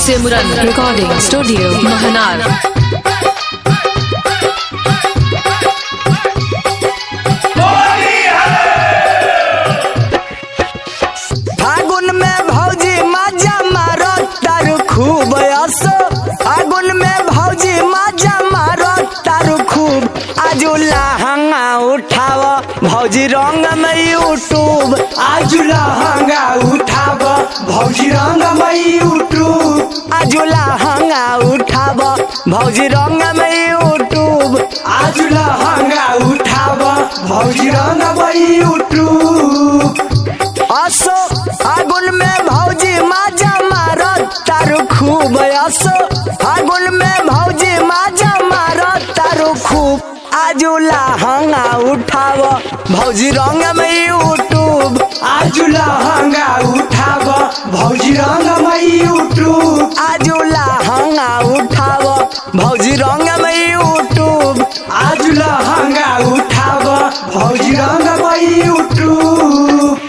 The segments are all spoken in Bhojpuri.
सिमरन रिकॉर्डिंग स्टूडियो महनार फागुन में भौजी मजा मारो तारू खूब असो फागुन में भौजी मजा मारो तारू खूब आजू लहंगा उठाव भौजी रंग में यूट्यूब आजु लहंगा उठाब भौजी रंग मै यूट्यूब आजू लहंगा उठाव भौजी रंग में यूट्यूब आजु लहंगा उठाब भौजी रंग मै यूट्यूब असो फागुन में भौजी मजा मारो तारू खूब असो फागुन में भौजी मजा मारो तारू खूब आजू लहंगा उठाव भौजी रंग में यूट्यूब आजु लहंगा उठाब भौजी रंग मै यूट्यूब आजू लहंगा उठाव भौजी रंग में यूट्यूब आजु लहंगा उठाब भौजी रंग मै यूट्यूब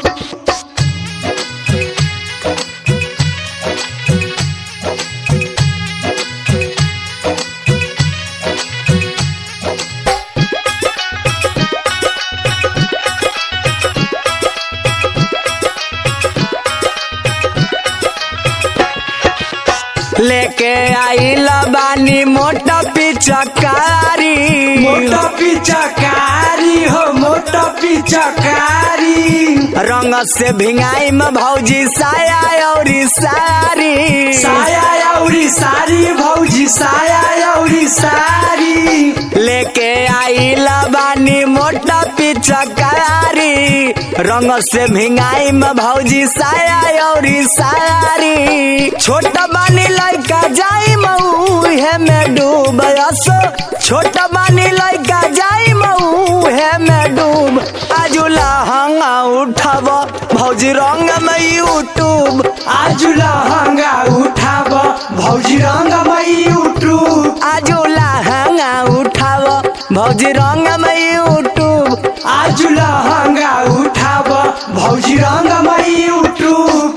लेके आइल बानी मोटा पिचकारी मोटा पिचकारी हो मोटा पिचकारी रंग से भिंगाई में भौजी साया और सारी साया औरी सारी भौजी साया औरी सारी लेके आई बानी मोटा पिचकारी रंग से भिंगाई में भौजी साया और सारी छोटा बानी लड़का जाई मऊ है में डूब असो छोटा बानी लड़का जाई मऊ है में डूब आजू लहंगा उठाव भौजी रंग में यूट्यूब आजु लहंगा उठाब भौजी रंग मै यूट्यूब आजू लहंगा उठाव भौजी रंग में यूट्यूब आजु लहंगा उठाब भौजी रंग मै यूट्यूब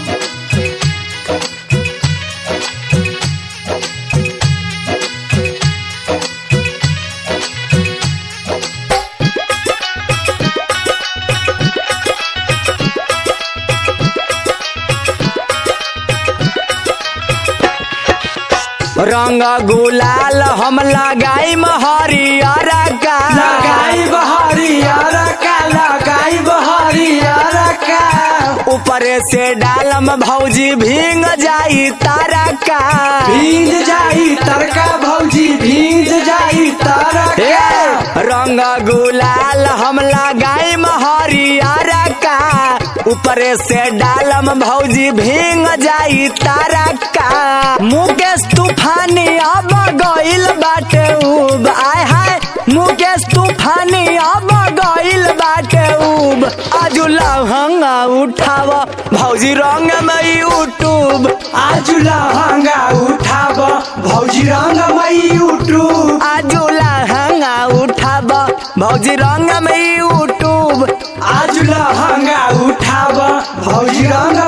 रंग गुलाल हम लगाई हरियर का लगाई बहरियर का लगाई बहरियर का ऊपरे से डालम भौजी भींग जाई तारा का भींज जाई तरका भौजी भींज जाई तरका ए, रंग गुलाल हम लगाई हरियर का ऊपरे से डालम भौजी भींग जाई तारा का मुकेश तूफानी अब गइल बाटे उब आय हाय मुकेश तूफानी अब गइल बाटे उब आजू लहंगा उठाव भौजी रंग में यूट्यूब आजु लहंगा उठाब भौजी रंग मै यूट्यूब आजू लहंगा उठाव भौजी रंग में यूट्यूब आजु लहंगा उठाब भौजी रंग